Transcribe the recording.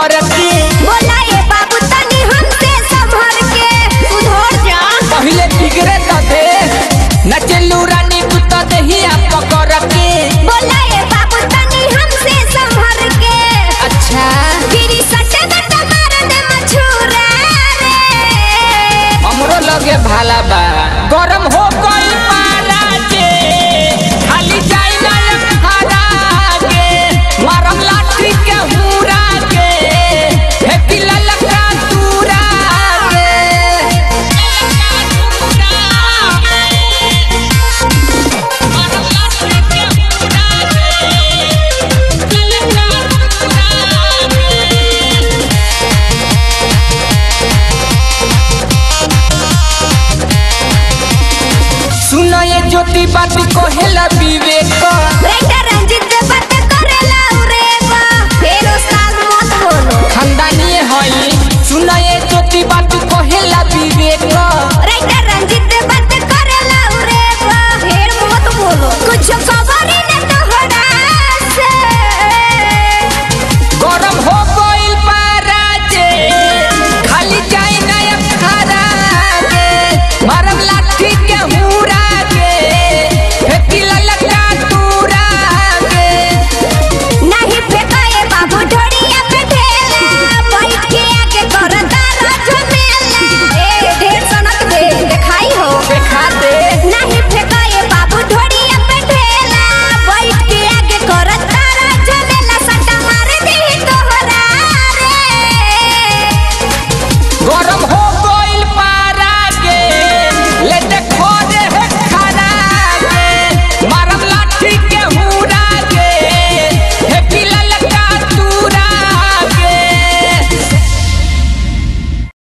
पकड़ के बोला ए बाबू तनी हमसे संभर के सुधर जा पहिले बिगड़े त दे नचलू रानी कुत्ता दहिया पकड़ के बोला ए बाबू तनी हमसे संभर के अच्छा गिरी सटे बटा मार दे मछुरा रे हमरो लगे भाला बा गरम हो गई पारा जे खाली जाई ना खारा के मारम लाठी के हुरा के फेंकी ललका दूरा के सुनो ये ज्योति बात कहेला विवेक